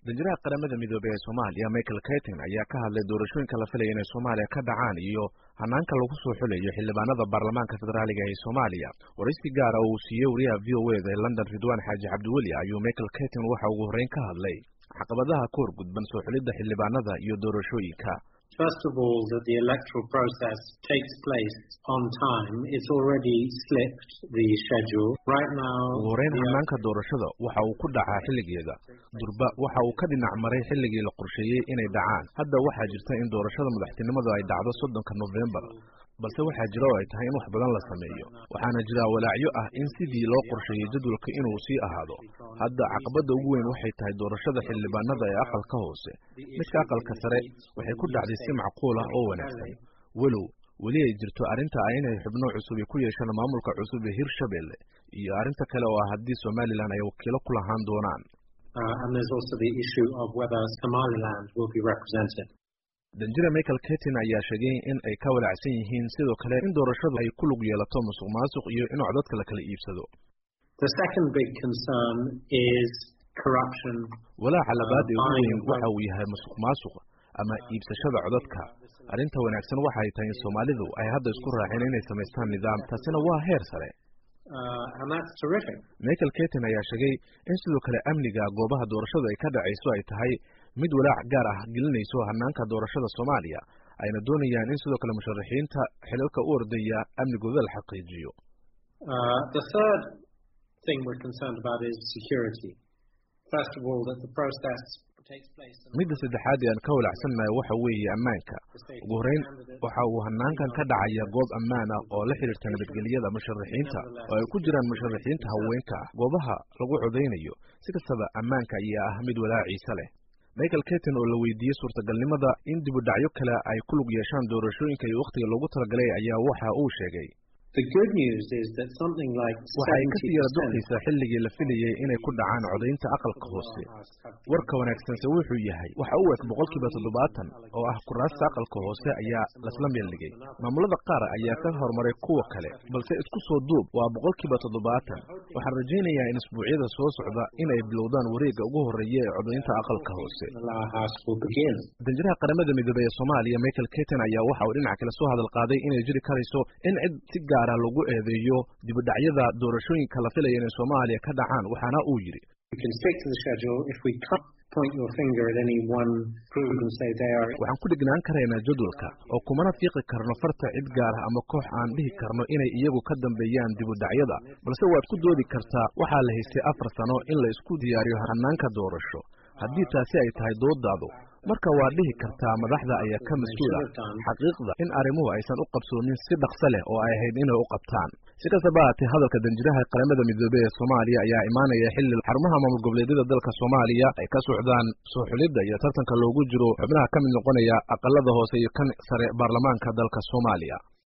danjiraha qaramada midoobey ee soomaaliya michael kaytin ayaa ka hadlay doorashooyinka la filaya inay soomaaliya ka dhacaan iyo hanaanka lagu soo xulayo xildhibaanada baarlamaanka federaaliga ee soomaaliya waraysi gaara oo uu siiyey wariyaha v o eda ee london ridwan xaaji cabdiweli ayuu michael kaytin waxa ugu horreyn ka hadlay caqabadaha ka hor gudban soo xulidda xildhibaanada iyo doorashooyinka First of all, that the electoral process takes place on time. It's already slipped the schedule. Right now, ugu horeyn hanaanka doorashada waxa uu ku dhacaa xilligeeda durba waxa uu ka dhinac maray xilligii la qorsheeyey inay dhacaan hadda waxaa jirta in doorashada madaxtinimadu ay dhacdo soddonka nofembar balse waxaa jira oo ay tahay in wax badan la sameeyo waxaana jira walaacyo ah in sidii loo qorsheeyey jadwalka inuu sii ahaado hadda caqabadda ugu weyn waxay tahay doorashada xildhibaanada ee aqalka hoose midka aqalka sare waxay ku dhacday si macquul ah oo wanaagsan walow weli ay jirto arrinta ah inay xubno cusub ku yeeshaan maamulka cusub ee hirshabelle iyo arrinta kale oo ah haddii somalilan ay wakiilo ku lahaan doonaan danjira michael ketin ayaa sheegay in ay ka walacsan yihiin sidoo kale in doorashadu ay ku lug yeelato musuq maasuq iyo in codadka la kala iibsado walaaca labaad ee ugu weyn waxa uu yahay musuq maasuq ama iibsashada codadka arrinta wanaagsan waxay tahay in soomaalidu ay hadda isku raaceen inay samaystaan nidaam taasina waa heer sare michael ketin ayaa sheegay in sidoo kale amniga goobaha doorashadu ay ka dhacayso ay tahay mid walaac gaar ah gelinayso hanaanka doorashada soomaaliya ayna doonayaan in sidoo kale musharaxiinta xilalka u ordaya amnigooda la xaqiijiyo midda saddexaad ee aan ka walacsannahay waxa weeye ammaanka ugu horeyn waxa uu hanaankan ka dhacaya goob ammaan ah oo la xidhiirta nabadgelyada musharaxiinta oo ay ku jiraan musharaxiinta haweenka ah goobaha lagu codaynayo si kastaba ammaanka ayaa ah mid walaaciisa leh michael ketin oo la weydiiyey suurtagalnimada in dibudhacyo kale ay ku lug yeeshaan doorashooyinka iyo wakhtiga loogu talagalay ayaa waxa uu sheegay waxa ay kasii yara durkaysaa xilligii la filayey inay ku dhacaan codaynta aqalka hoose warka wanaagsanse wuxuu yahay waxa u eg boqolkiiba toddobaatan oo ah kuraasta aqalka hoose ayaa lasla meeldhigay maamulada qaar ayaa ka horumaray kuwa kale balse isku soo duub waa boqolkiiba toddobaatan waxaan rajaynayaa in isbuucyada soo socda in ay bilowdaan wareegga ugu horreeya ee codaynta aqalka hoose danjiraha qaramada midoobey ee soomaaliya michael ketin ayaa waxa uu dhinaca kale soo hadal qaaday inay jiri karayso in cid si gaar lagu eedeeyo dibudhacyada doorashooyinka la filaya inay soomaaliya ka dhacaan waxaana uu yidhi waxaan ku dhignaan karaynaa jadwalka oo kumana fiiqi karno farta cid gaar ah ama koox aan dhihi karno inay iyagu ka dambeeyaan dibudhacyada balse waad ku doodi kartaa waxaa la haystay afar sano in la isku diyaariyo hanaanka doorasho haddii taasi ay tahay doodaadu marka waad dhihi kartaa madaxda ayaa ka mas-uula xaqiiqda in arrimuhu aysan u qabsoonin si dhaqso leh oo ay ahayd inay u qabtaan si kastaba haatee hadalka danjiraha qaramada midoobey ee soomaaliya ayaa imaanaya xilli xarumaha maamul goboleedyada dalka soomaaliya ay ka socdaan soo xulidda iyo tartanka loogu jiro xubnaha ka mid noqonaya aqalada hoose iyo kan sare baarlamaanka dalka soomaaliya